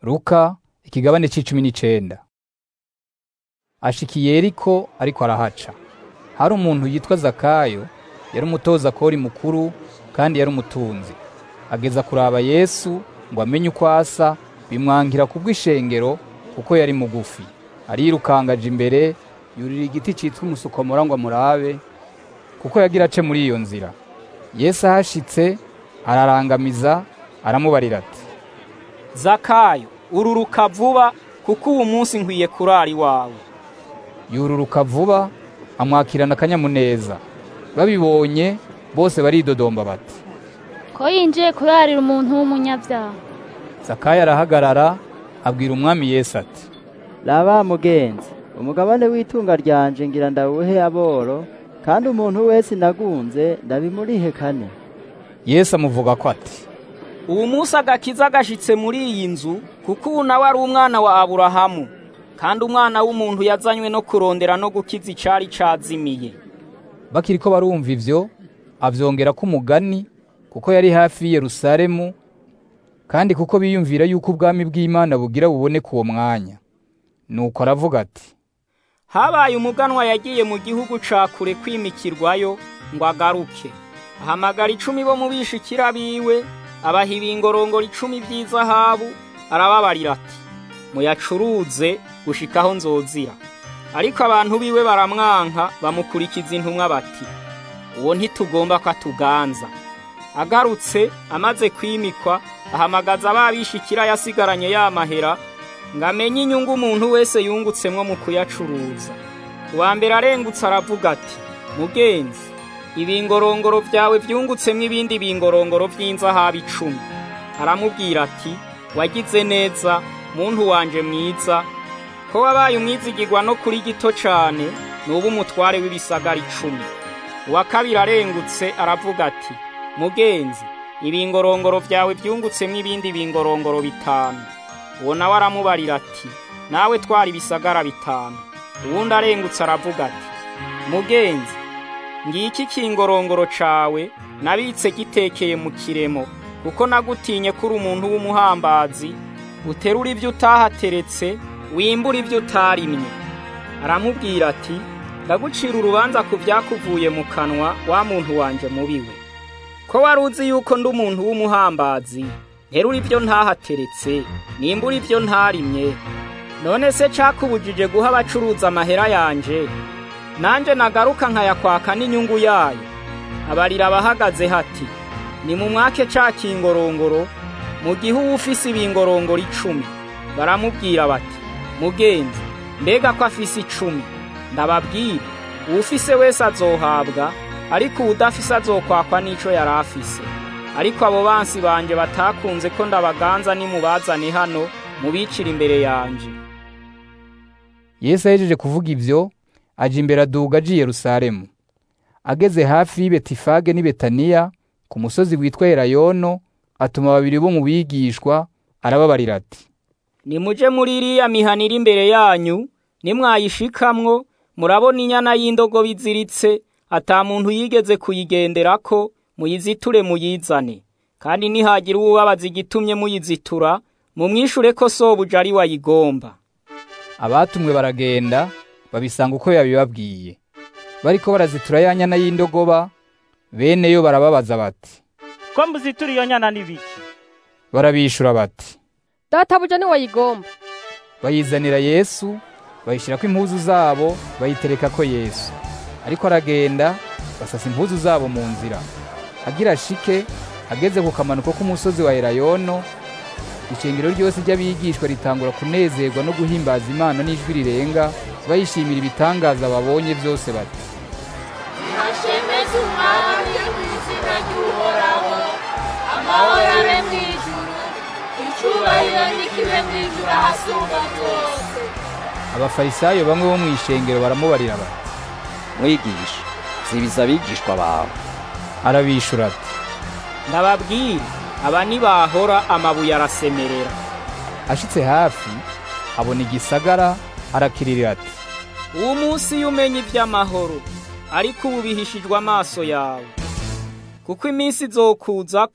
Luka ikigabane c'icumi n'icenda ashikiye Yeriko ariko arahaca hari umuntu yitwa Zakayo yari umutoza kori mukuru kandi yari umutunzi ageza kuraba Yesu ngo amenye uko asa bimwangira kubw'ishengero kuko yari mugufi arirukangaje imbere yurira igiti citwa umusukomora ngo amurabe kuko yagira ace muri iyo nzira Yesu ahashitse ararangamiza aramubarira ati zakayo ururuka vuba kuko uwu munsi nkwiye kurara iwawe yururuka vuba amwakirana akanyamuneza babibonye bose baridodomba bati ko yinjiye kurarira umuntu w'umunyabyaha Zakayo arahagarara abwira umwami Yesu ati raba mugenzi umugabane w'itunga ryanje ngira ndawuhe aboro kandi umuntu wese nagunze ndabimurihe kane Yesu amuvuga ko ati ubu munsi agakiza gashitse muri iyi nzu kuko ubu nawe ari umwana wa aburahamu kandi umwana w'umuntu yazanywe no kurondera no gukiza icari cazimiye bakiriko barumva ivyo avyongera ko umugani kuko yari hafi y'i Yerusalemu kandi kuko biyumvira yuko ubwami bw'Imana bugira buboneke uwo mwanya nuko aravuga ati habaye umuganwa yagiye mu gihugu ca kure kwimikirwayo ngo agaruke ahamagara icumi bo mu bishikira biwe abaha ibingorongoro icumi vy'izahabu arababarira ati muyacuruze gushikaho nzozira ariko abantu biwe baramwanka bamukurikiza intumwa bati uwo ntitugomba ko atuganza agarutse amaze kwimikwa ahamagaza ababishikira yasigaranye ya mahera ngo amenye inyungu umuntu wese yungutsemwo mu kuyacuruza uwa mbere arengutse aravuga ati mugenzi ibingorongoro vyawe vyungutsemwo ibindi bingorongoro vy'inzahabu icumi aramubwira ati wagize neza muntu wanje mwiza ko wabaye umwizigirwa no kuri gito cane nuba umutware w'ibisagara icumi uwa kabiri arengutse aravuga ati mugenzi ibingorongoro vyawe vyungutsemwo ibindi bingorongoro bitanu uwo nawe aramubarira ati nawe twara ibisagara bitanu uwundi arengutse aravuga ati mugenzi ngiki kingorongoro cawe nabitse gitekeye mu kiremo kuko nagutinye kuri umuntu w'umuhambazi uterura ibyo utahateretse wimbura ibyo utarimye aramubwira ati ndagucira urubanza ku byakuvuye mu kanwa wa muntu wanje mubiwe ko wari uzi yuko ndi umuntu w'umuhambazi nterura ibyo ntahateretse nimbura ibyo ntarimye none se cakubujije guha abacuruza amahera yanje nanje nagaruka nkayakwaka n'inyungu yayo abarira abahagaze hati ni mu mwake ca kingorongoro mu gihe uba ufise ibingorongoro icumi baramubwira bati mugenzi mbega ko afise icumi ndababwira uwufise wese azohabwa ariko uwudafise azokwakwa n'ico yari afise ariko abo bansi banje batakunze ko ndabaganza nimubazane hano mubicira imbere yanje Yesu ahejeje kuvuga ivyo aja imbere aduga aja i Yerusalemu ageze hafi y'i Betifage n'i Betaniya ku musozi witwa Elayono atuma babiri bo mu bigishwa arababarira ati nimuje muri iriya mihana iri imbere yanyu nimwayishikamwo murabona inyana y'indogobe iziritse ata muntu yigeze kuyigenderako muyiziture muyizane kandi nihagira uwubabaza igitumye muyizitura mumwishure ko sobuja ari wayigomba abatumwe baragenda babisanga uko yabibabwiye bariko barazitura ya nyana y'indogoba bene yo barababaza bati ko muzitura iyo nyana n'ibiki barabishura bati databuja ni wayigomba bayizanira Yesu bayishirako impuzu zabo bayiterekako Yesu ariko aragenda basasa impuzu zabo mu nzira agira ashike ageze ku kamanuko k'umusozi wa Elayono ishengero ryose ry'abigishwa ritangura kunezerwa no guhimbaza Imana n'ijwi rirenga bayishimira ibitangaza babonye byose bati hashemeze umwami mu izina ry'uhoraho amahoro abe mu ijuru icyubahiro n'ikibe mu ijuru ahasumba byose abafarisayo bamwe bo mu ishengero baramubarira bati mwigisha zibiza abigishwa bawe arabishura ati ndababwira aba nibahora amabuye arasemerera ashitse hafi abona igisagara arakirira ati uwo munsi iyo umenya iby'amahoro ariko ubu bihishijwe amaso yawe kuko iminsi izokuza ko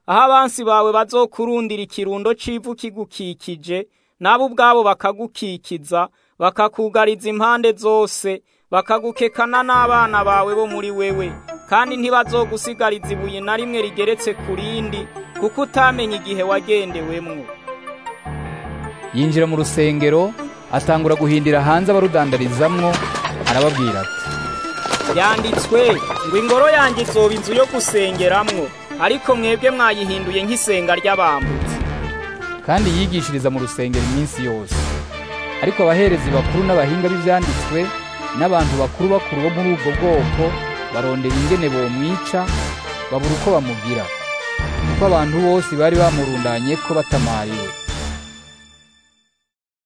aho abansi bawe bazokurundira ikirundo c'ivu kigukikije nabo ubwabo bakagukikiza bakakugariza impande zose bakagukekana n'abana bawe bo muri wewe kandi ntibazogusigariza ibuye na rimwe rigeretse ku rindi kuko utamenye igihe wagendewemwo yinjira mu rusengero atangura guhindira hanze abarudandarizamwo arababwira ati yanditswe ngo ingoro yanjye izoba inzu yo gusengeramwo ariko mwebwe mwayihinduye nk'isenga ry'abambutsi kandi yigishiriza mu rusengero iminsi yose ariko abaherezi bakuru n'abahinga b'ivyanditswe n'abantu bakuru bakuru bo muri ubwo bwoko barondera ingene bomwica babura uko bamugira kuko abantu bose bari bamurundanye ko batamariwe